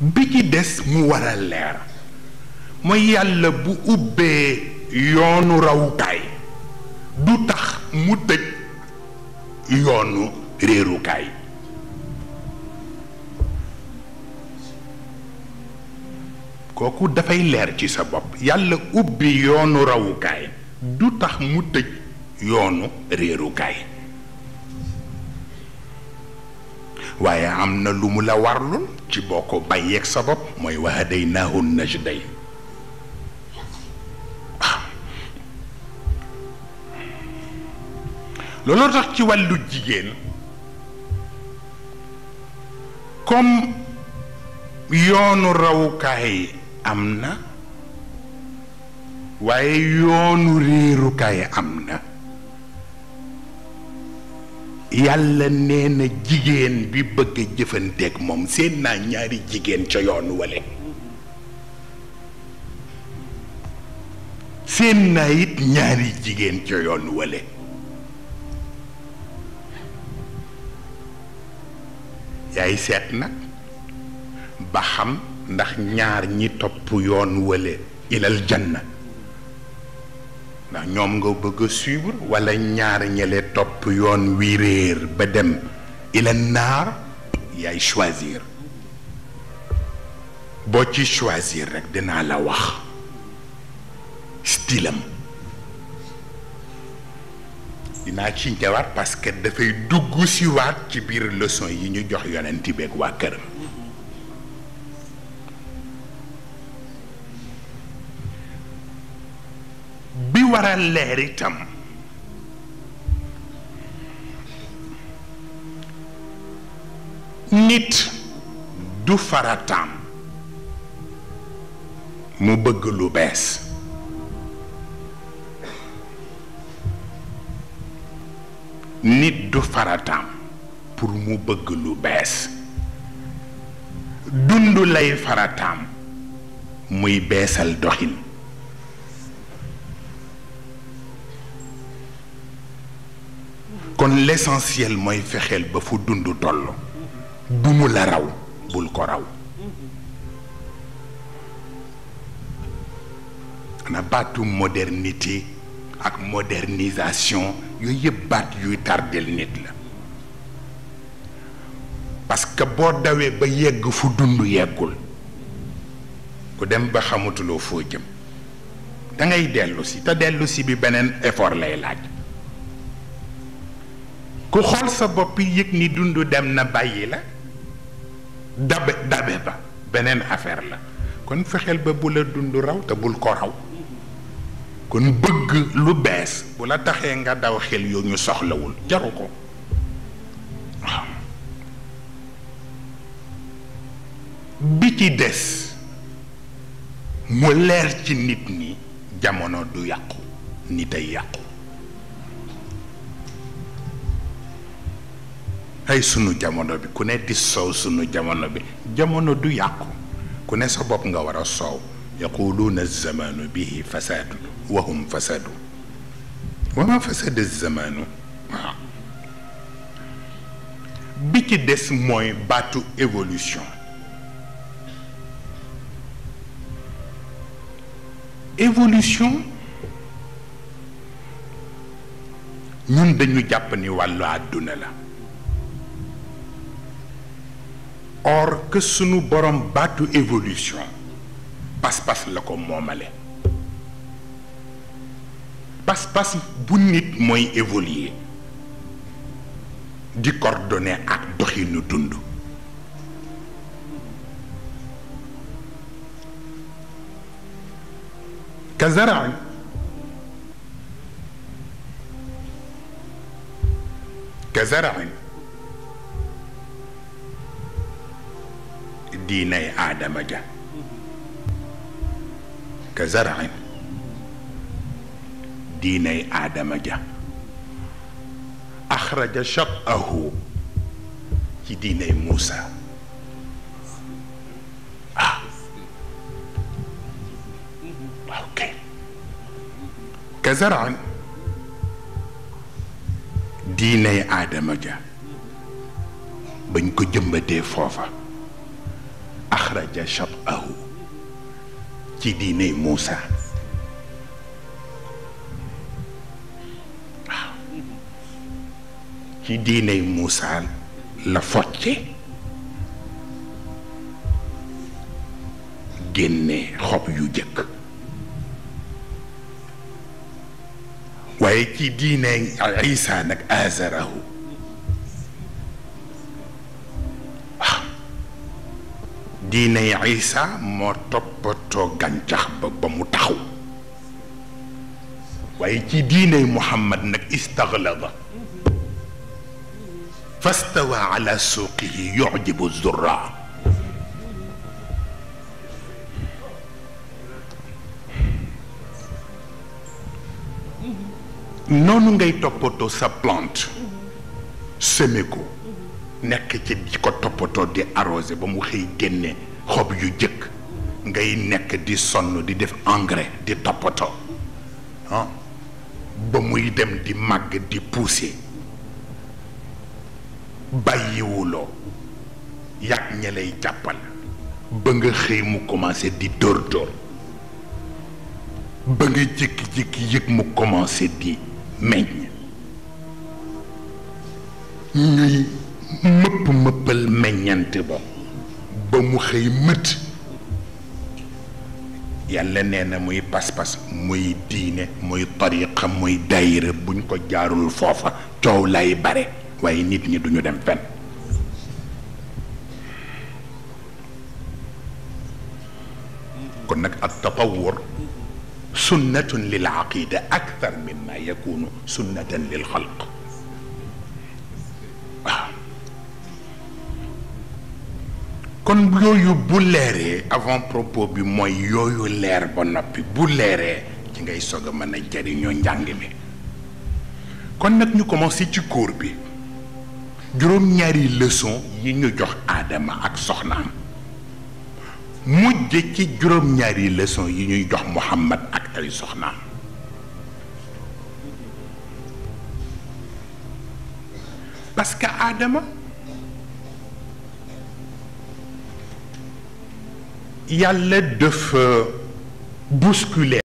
bi ci des mu war a leer mooy yàlla bu ubbee yoonu rawukaay du tax mu tëj yoonu réerukaay kooku dafay leer ci sa bopp yàlla ubbi yoonu rawukaay du tax mu tëj yoonu réerukaay waaye am na lu mu la warlul ci boo ko bàyyeeg sa bopp mooy wa hadaynaahu najdayn looloo tax ci wàllu jigéen comme yoonu rawukaay am na waaye yoonu réerukaay am na yàlla nee na jigéen bi bëgg a jëfanteeg moom seen naa ñaari jigéen ca yoon wale seen naa it ñaari jigéen ca yoon wale yaay seet nag ba xam ndax ñaar ñi topp yoon wale ilal janna ndax ñoom nga bëgg a suivre wala ñaar ñele topp yoon wi réer ba dem ila naar yaay choisir boo ci choisir rek dinaa la wax stylam dinaa ci ñëwaat parce que dafay dugg si waat ci biir leçon yi ñu jox yonent beeg waa këram bi war a leer itam nit du farataam mu bëgg lu bees nit du farataam pour mu bëgg lu bees dund lay farataam muy beesal doxin kon l'essentiel mooy fexeel ba fu dund toll bu mu la raw bul ko raw na baatu modernité ak modernisation yooyu yëpp baat yuy tardel nit la parce que boo dawee ba yegg fu dund yeggul ku dem ba xamatuloo foo jëm da ngay dellu si te dellu si bi beneen effort lay laaj ku xool sa bopp yëg ni dund dem na bàyyi la dabe dabe ba beneen affaire la kon fexeel ba bu la dund raw te bul ko raw kon bëgg lu bees bu la taxee nga daw xel yoo ñu soxlawul jaru ko waaw bi ci des mu leer ci nit ñi jamono du yàqu nit ay yàqu ay sunu jamono bi ku ne di soow sunu jamono bi jamono du yàqu ku ne sa bopp nga war a soow yaquluuna zamanu bihi fasaadu wa hum fasadu wa ma fasada zamanu waaw bi ci des mooy baatu évolution évolution ñun dañu jàpp ni wàllu àdduna la or que sunu borom baatu évolution pas-pas la ko moomale pas-pas bu nit mooy évoluer di coordonner ak doxinu dund kazaraan kazaraan diinay aadama ja kazaraan diinay aadama ja axraja shatahu ci diinay Muusa ah ok kazaraan diinay aadama ja bañ ko jëmbatee foofa axraja shatahu ci diiney Muusa waaw ci diiney Muusa la focce génne xob yu jëkk waaye ci diine Isa nag azarahu waaw diine Isa moo toppatoo gàncax ba ba mu taxaw waaye ci diine Muhammad nag istaglada fastawa ala suuqihi yujibu zurraa noonu ngay toppatoo sa plante semé ko nekk ci di ko toppatoo di arrosé ba mu xëy génne xob yu jëkk ngay nekk di sonn di def engrais di toppatoo ah ba muy dem di màgg di pousser bàyyiwuloo yàgg ña lay jàppal ba nga xëy mu commencé di dóor dóor ba nga jékki-jékki yëg mu commencé di meññ ñuy mëpp mëppal meññante ba ba mu xëy mët yàlla nee na muy pas-pas muy diine muy tariqa muy daayira buñ ko jaarul foofa coow lay bare waaye nit ñi duñu dem fenn kon nag ak tatawur sunnatun lil aqida akthar mimma yakunu sunnatan lil xalq waaw kon yooyu bu leeree avant propos bi mooy yooyu leer ba noppi bu leeree ci ngay soog a mën a jariñoo njàng mi kon nag ñu commencé ci cours bi juróom-ñaari leçon yi ñu jox aadama ak soxnaam mujj ci juróom-ñaari leçon yi ñuy jox Muhammad ak ay soxnaam parce que Adama yàlla dafa bousculer